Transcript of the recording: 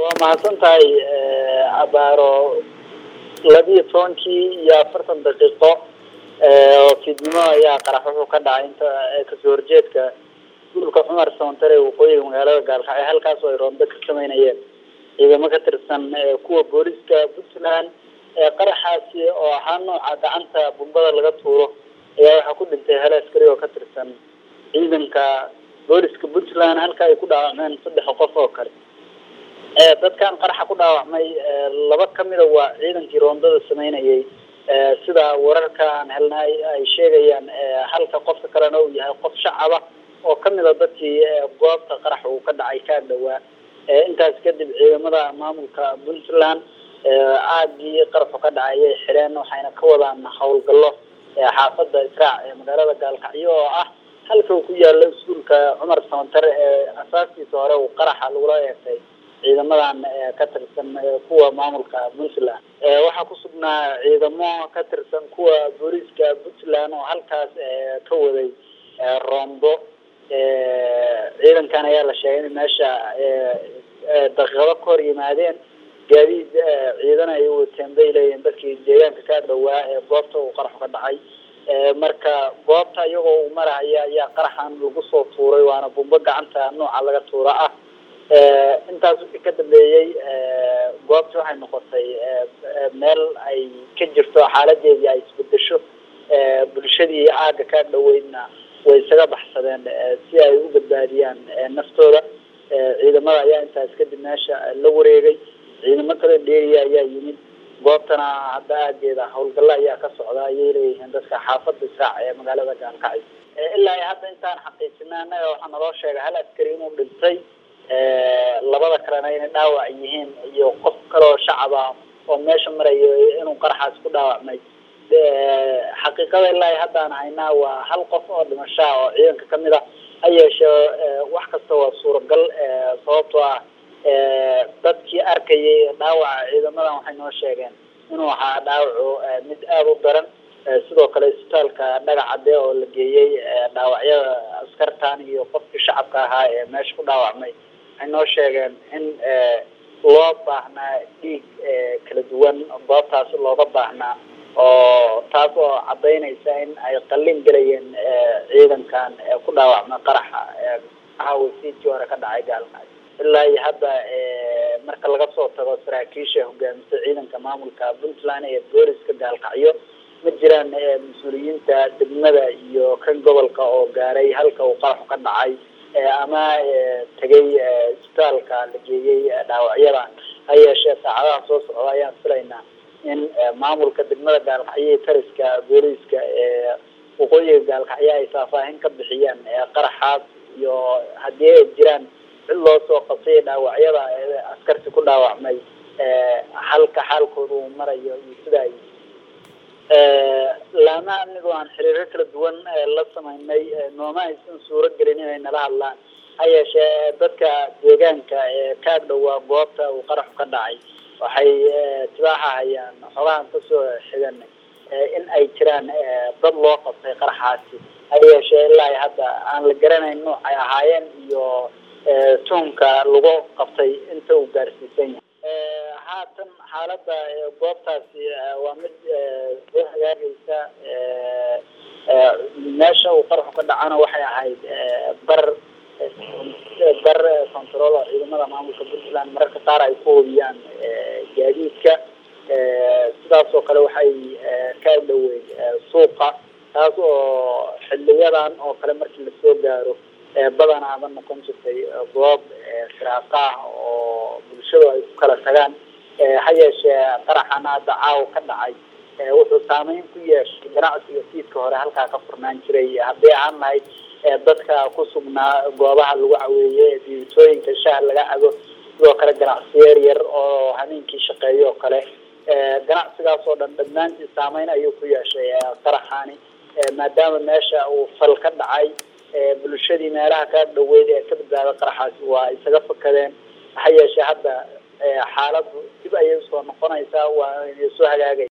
waa mahadsan tahay abaaro labiyo tobankii iyo afartan daqiiqo oo fiidnimo ayaa qarax wuxuu ka dhacay inta kasoo horjeedka gulka cumar sawantare waqooyiga magaalada gaalkacyo halkaas oo ay roombe ka sameynayeen ciidamo ka tirsan kuwa booliska puntland qaraxaasi oo ahaa nooca gacanta bumbada laga tuuro ayaa waxaa ku dhintay hal askari oo ka tirsan ciidanka booliska puntland halka ay ku dhaawacmeen saddex qof oo kale dadkan qaraxa ku dhaawacmay laba kamida waa ciidankii roondada sameynayay sida wararka aan helnay ay sheegayaan halka qofka kalena uu yahay qof shacaba oo kamida dadkii goobta qarax uu ka dhacay ka dhawaa intaas kadib ciidamada maamulka puntland aagii qaraxu ka dhacay ayay xireen waxayna ka wadaan howlgallo xaafada israac ee magaalada gaalkacyo oo ah halka uu ku yaalo iskuulka cumar samantare ee asaaskiisa hore uu qaraxa lagula eegtay ciidamadan ka tirsan kuwa maamulka puntland waxaa kusugnaa ciidamo ka tirsan kuwa booliiska puntland oo halkaas ka waday roombo ciidankan ayaa la sheegay in meesha daqiiqado ka hor yimaadeen gaadiid ciidan ay wateen bay leeyihiin dadkii deegaanka ka dhawaa ee goobta uu qaraxu ka dhacay marka goobta iyagoo uu marahaya ayaa qaraxan lagu soo tuuray waana bumbo gacanta nooca laga tuura ah intaas wixii ka dambeeyey goobta waxay noqotay meel ay ka jirto xaaladeedii ay isbedesho bulshadii aaga ka dhaweydna way isaga baxsadeen si ay u badbaadiyaan naftooda ciidamada ayaa intaas kadib meesha la wareegay ciidamo kale dheeriya ayaa yimid goobtana hadda aageeda howlgalla ayaa ka socda ayay leeyihiin dadka xaafada israac ee magaalada gaalkacyo ilaa iyo hadda intaan xaqiijina annaga waxaa naloo sheegay hal askari inuu dhintay labada kalena inay dhaawac yihiin iyo qof kaleoo shacaba oo meesha marayo inuu qaraxaas ku dhaawacmay xaqiiqada ilaa iyo haddaan haynaa waa hal qof oo dhimashaa oo ciidanka kamid a ha yeeshee wax kasta waa suuragal sababtoo ah dadkii arkayay dhaawaca ciidamadan waxay noo sheegeen inuu ahaa dhaawacu mid aada u daran sidoo kale isbitaalka dhagacade oo la geeyey dhaawacyada askartan iyo qofkii shacabka ahaa ee meesha ku dhaawacmay waxay noo sheegeen in loo baahnaa dhiig kala duwan goobtaasi looga baahnaa oo taas oo cadaynaysa in ay qalin gelayeen ciidankan ku dhaawacmay qaraxa wasiidkii hore ka dhacay gaalkacyo ilaa iyo hadda marka laga soo tago saraakiisha hogaamisa ciidanka maamulka puntland ee booliska gaalkacyo ma jiraan mas-uuliyiinta degmada iyo kan gobolka oo gaaray halka uu qaraxu ka dhacay ama tegay isbitaalka la geeyey dhaawacyadan ha yeeshee saacadaha soo socda ayaan filaynaa in maamulka degmada gaalkacyo iyo tariska booliiska ee waqooyiga gaalkacyo ay faahfaahin ka bixiyaan qaraxaas iyo haddii ay jiraan cid loo soo qabtay dhaawacyada askarti ku dhaawacmay halka xaalkooda uu marayo iyo sida ay laama anigoo aan xiriiro kala duwan la sameynay nooma aysan suuro gelin inay nala hadlaan ha yeeshee dadka deegaanka ee ka dhowaa goobta uu qaraxu ka dhacay waxay tibaaxa hayaan xogahan kasoo xigan in ay jiraan dad loo qabtay qaraxaasi ha yeeshee ilaa hadda aan la garanayn nooc ay ahaayeen iyo tuhumka lagu qabtay inta uu gaarsiisan yahay haatan xaalada goobtaasi waa mid soo hagaagaysa meesha uu qaraxu ka dhacana waxay ahayd bar bar control oo ciidamada maamulka puntland mararka qaar ay ku hubiyaan gaadiidka sidaas oo kale waxay ka dhaweyd suuqa taas oo xiliyadan oo kale markii lasoo gaaro badanaaba noqon jirtay goob firaaqa ah oo bulshadu ay ku kala tagaan ha yeeshee qaraxana hadda caawa ka dhacay wuxuu saameyn ku yeeshay ganacsiga fiidka hore halkaa ka furnaan jiray haddii ahaan lahayd dadka ku sugnaa goobaha lagu caweeye diibitooyinka shaha laga cabo sidoo kale ganacsiyo yar yar oo habeenkii shaqeeyo oo kale ganacsigaas oo dhan dhammaantii saameyn ayuu ku yeeshay qaraxaani maadaama meesha uu fal ka dhacay bulshadii meelaha ka dhaweyd ee ka badbaada qaraxaasi waa isaga fakadeen ha yeeshee hadda xaaladu dib ayay usoo noqonaysaa waa inay soo hagaagay